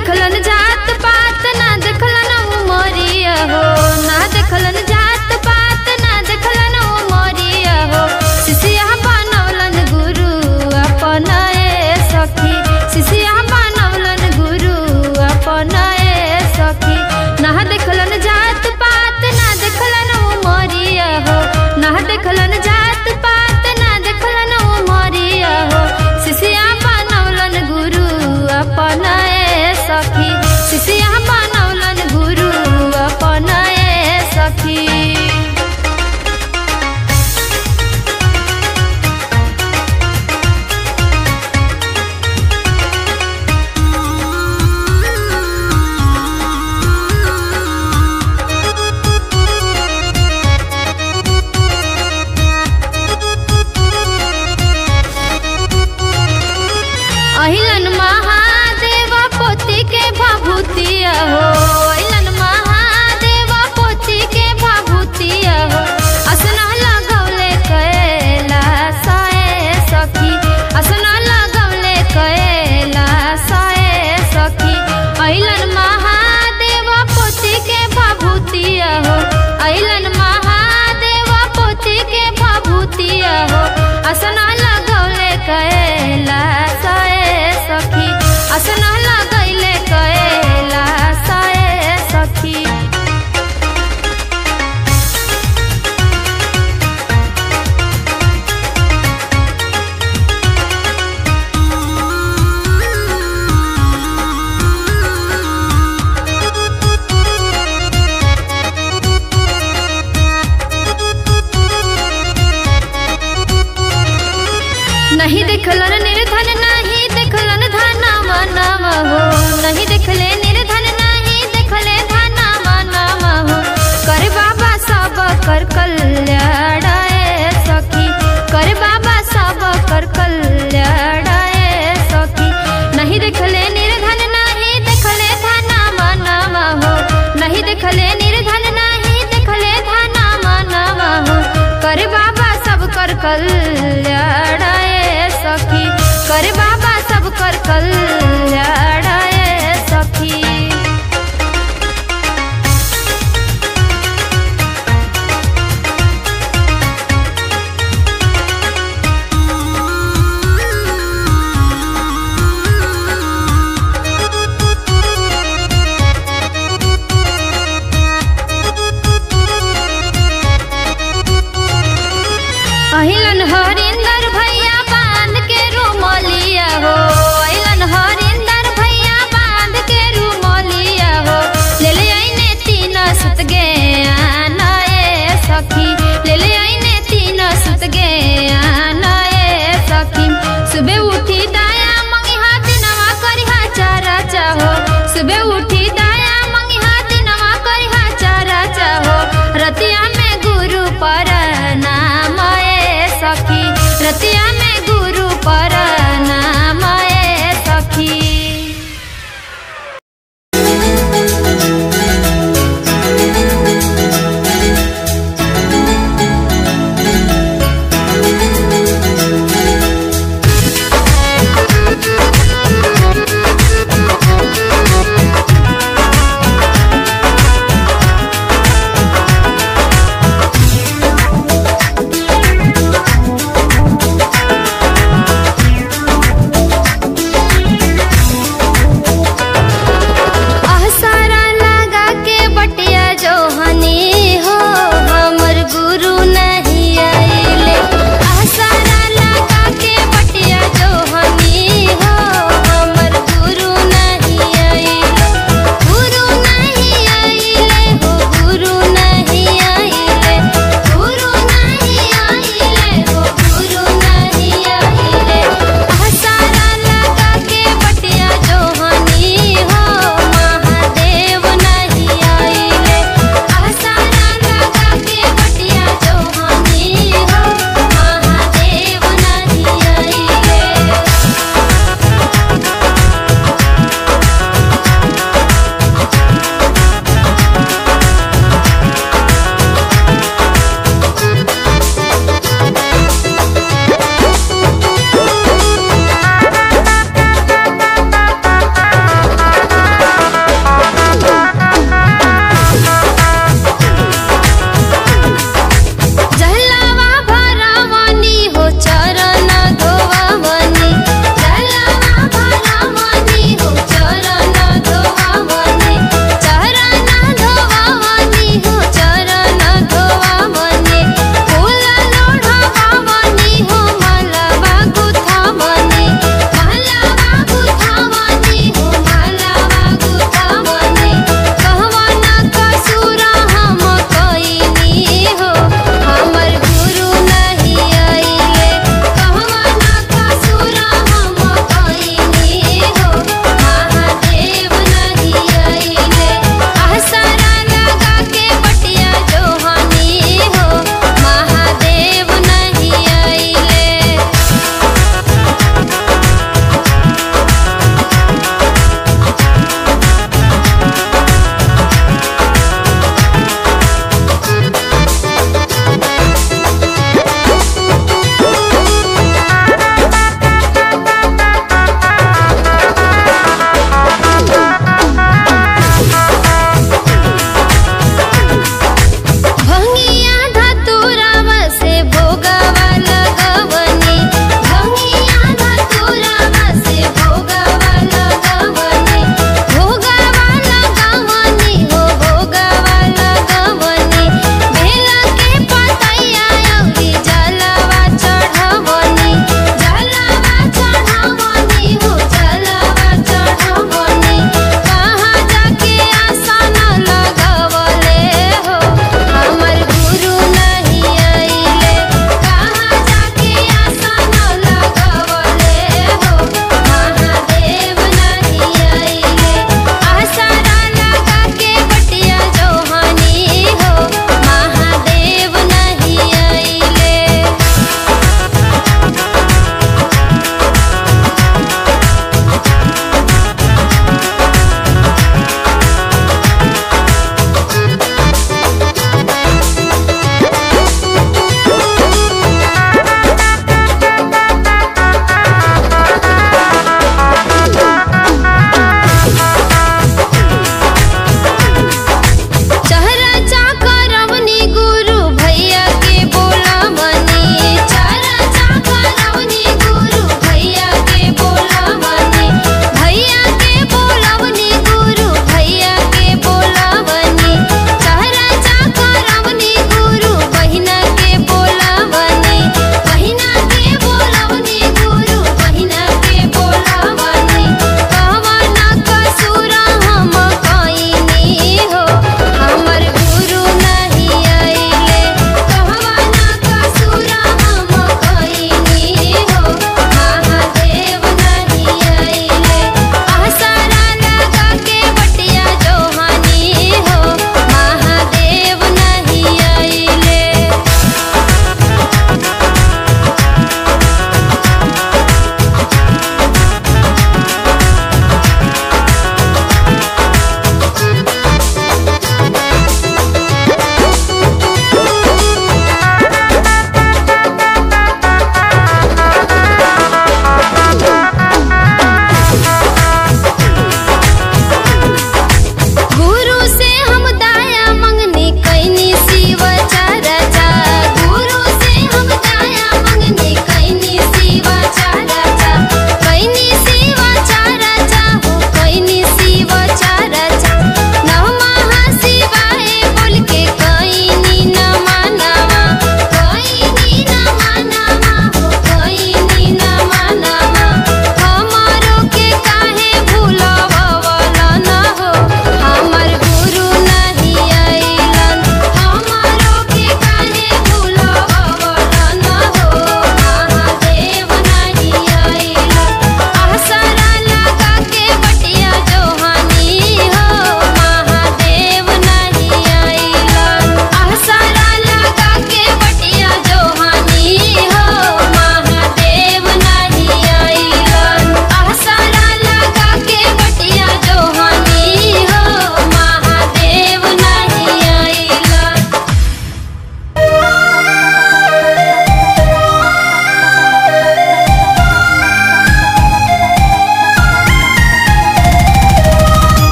देखलन जात पात ना देखलन उमरिया हो ना देखलन जात पात ना देखलन उमरिया हो शिष्या बनवलन गुरु अपन ए सखी शिष्या बनवलन गुरु अपन ए सखी ना देखलन जात पात ना देखलन उमरिया हो ना देखलन जात पात ना देखलन उमरिया हो शिष्या बनवलन गुरु अपन ए सखी शिष्या बनवलन गुरु अपन ए सखी अहिलन महादेव पोती के भभूतिया हो अहिलन महादेव पोती के भभूतिया हो असना लगौले कैला साए सखी असना लगौले कैला साए सखी अहिलन महादेव पोती के भभूतिया हो अहिलन महादेव पोती के भभूतिया हो असना लगौले कैला साए सखी असना लगैले कैला साए सखी नहीं देखलन निर्धन नहीं देखलन धना मनम हो नहीं देखले निर्धन नहीं देखले धना मनम हो कर बाबा सब कर कल्याण ए सखी कर बाबा सब कर कल्याण ए सखी नहीं देखले निर्धन नहीं देखले धना मनम हो नहीं देखले निर्धन नहीं देखले धना मनम हो कर बाबा सब कर कल्याण ए सखी कर बाबा सब कर कल्याण ए सखी अहिलन हरिंदर भैया बांध के रुमलिया हो अहिलन हरिंदर भैया बांध के रुमलिया हो ले ले आईने तीन सुत गे आना ए सखी ले ले आईने तीन सुत गे आना ए सखी सुबह उठी दाया मंगी हाथ नवा करी हा चारा चाहो सुबह उठी दाया मंगी हाथ नवा करी हा चारा चाहो रतिया में गुरु पर नाम ए सखी रतिया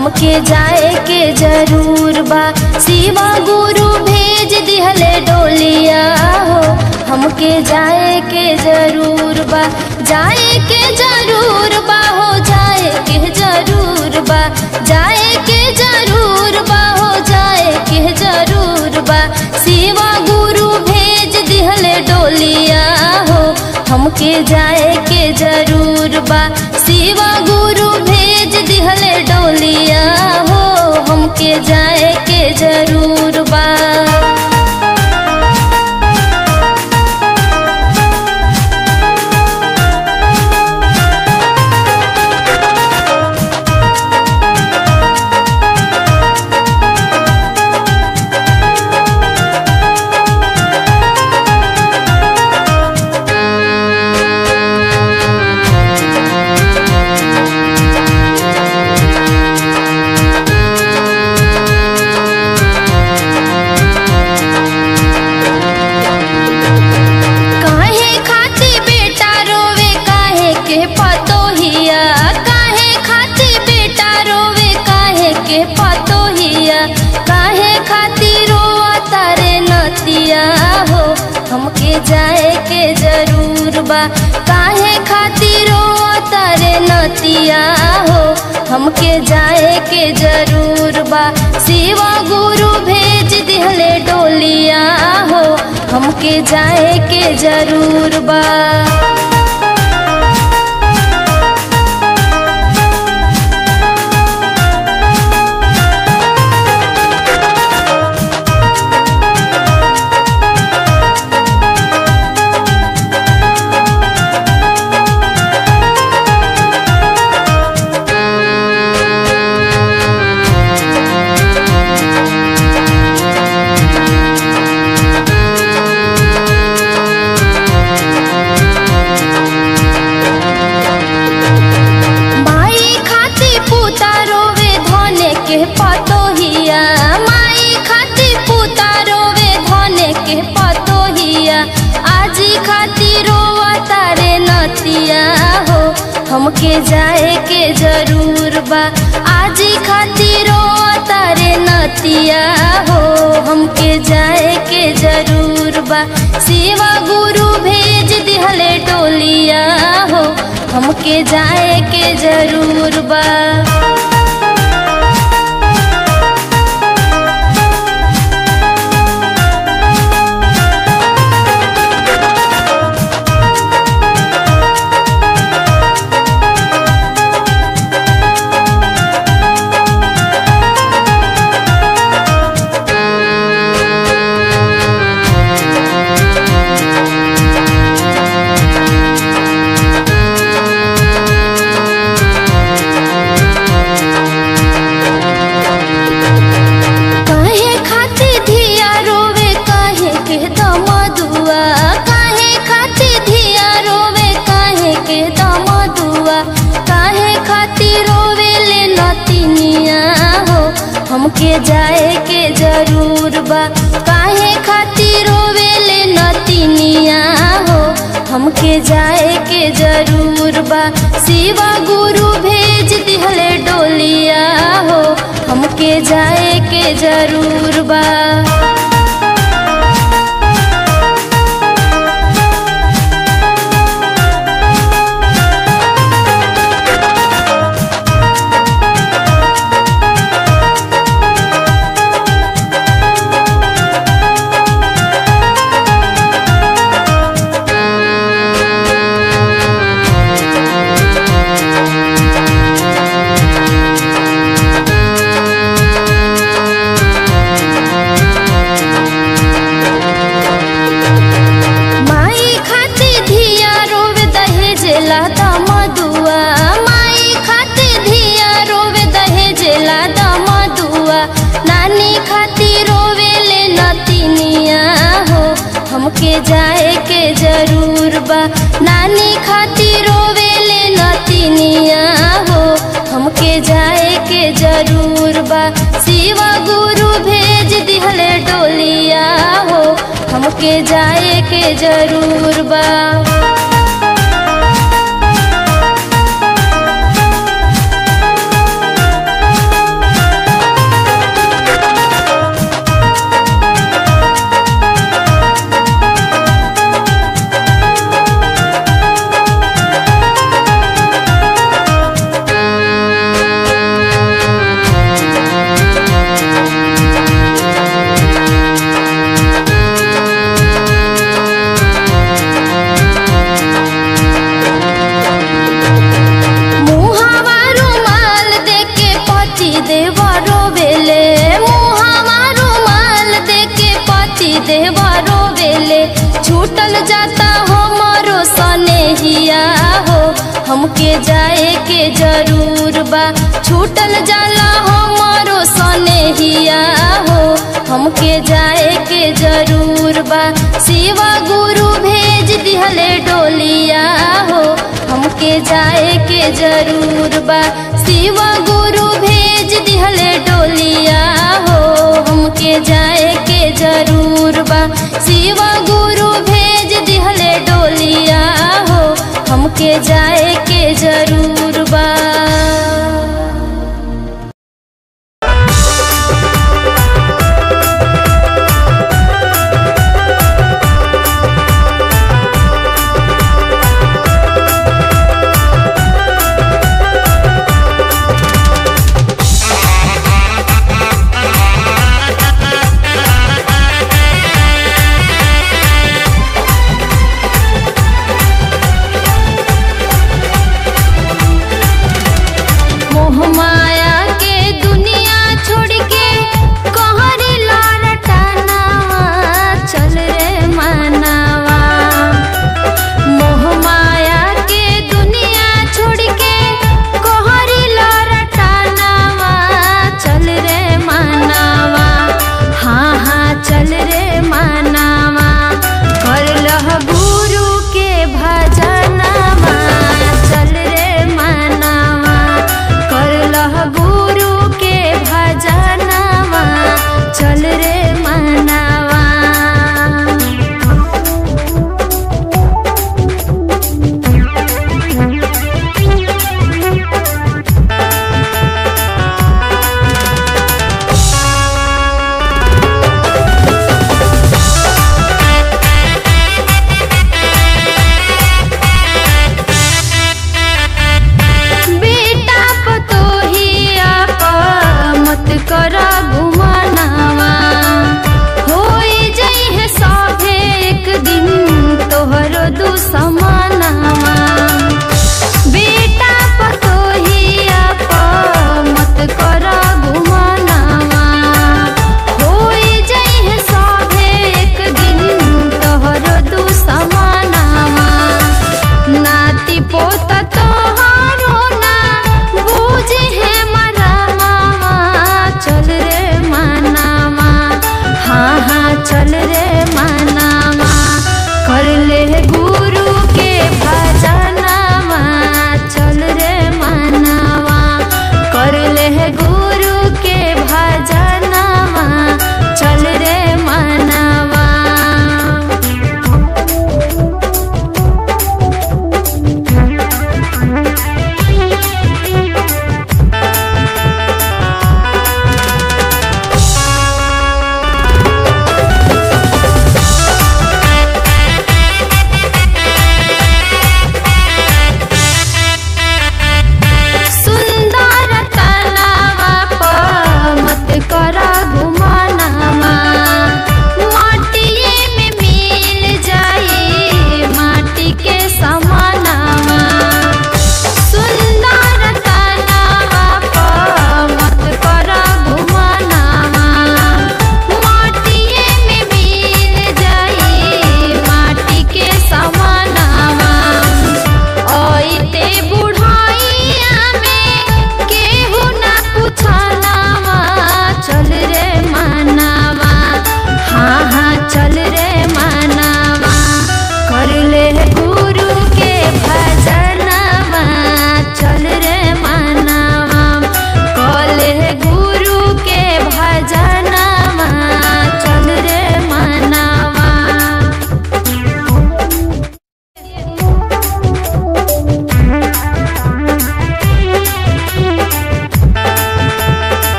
हमके जाए के जरूर बा शिवा गुरु भेज दिहले डोलिया हो हमके जाए के जरूर बा जाए के जरूर बा हो जाए के जरूर बा जाए के जरूर बा हो जाए के जरूर बा शिवा गुरु भेज दिहले डोलिया हो हमके जाए के जरूर बा शिवा गुरु भेज दिहले डोलिया हो हमके जाए के जरूर बा काहे खाती बेटा रोवे काहे के पतोहिया काहे खाती बेटा रोवे काहे के पतोहिया काहे खाती रोआ तारे नतिया हो हमके जाए के जरूर बा काहे खाती रोआ तारे नतिया हो हमके जाए के जरूर बा शिवा गुरु भेज दिहले डोलिया हो हमके जाए के जरूर बा माई खाती पूता रोवे धने के पतोहिया माई खाती पूता रोवे धने के पतोहिया आजी खाती रोवा तारे नतिया हो हमके जाए के जरूर बा आजी खाती रोवा तारे नतिया हो हमके जाए के जरूर बा शिवा गुरु भेज दिहले टोलिया हो हमके जाए के जरूर बा काहे खाती धिया रोवे काहे के दमदुआ काहे खाती धिया रोवे काहे के दमदुआ काहे खाती रोवे ले नतिनिया हो हमके जाए के जरूर बा काहे खाती रोवे ले नतिनिया हो हमके जाए के जरूर बा शिवा गुरु भेज दिहले डोलिया हो हमके जाए के जरूर बा माई खाती धिया रोवे दहेजेला दमदुआ माई खाती धिया रोवे दहेजेला दमदुआ नानी खाती रोवे ले नतिनिया हो हमके जाए के जरूर बा नानी खाती रोवे ले नतिनिया हो हमके जाए के जरूर बा शिवा गुरु भेज दिहले डोलिया हो हमके जाए के जरूर बा हमके जाए के जरूर बा छूटल जाला हमारो सनेहिया हो हमके जाए के जरूर बा शिवा गुरु भेज दिहले डोलिया हो हमके जाए के जरूर बा शिवा गुरु भेज दिहले डोलिया हो हमके जाए के जरूर बा शिवा गुरु भेज दिहले डोलिया हो हमके जाए के जरूर बा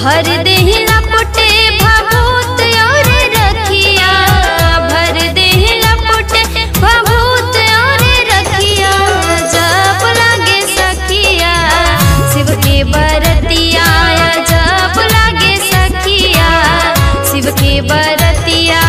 भर देहि लपटे भभूत और रखिया भर देहि लपटे भभूत और रखिया जप लागे सखिया शिव के बरतिया जप लागे सखिया शिव के बरतिया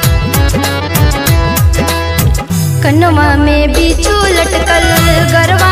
कन्नवा में बिच्छू लटकल गरवा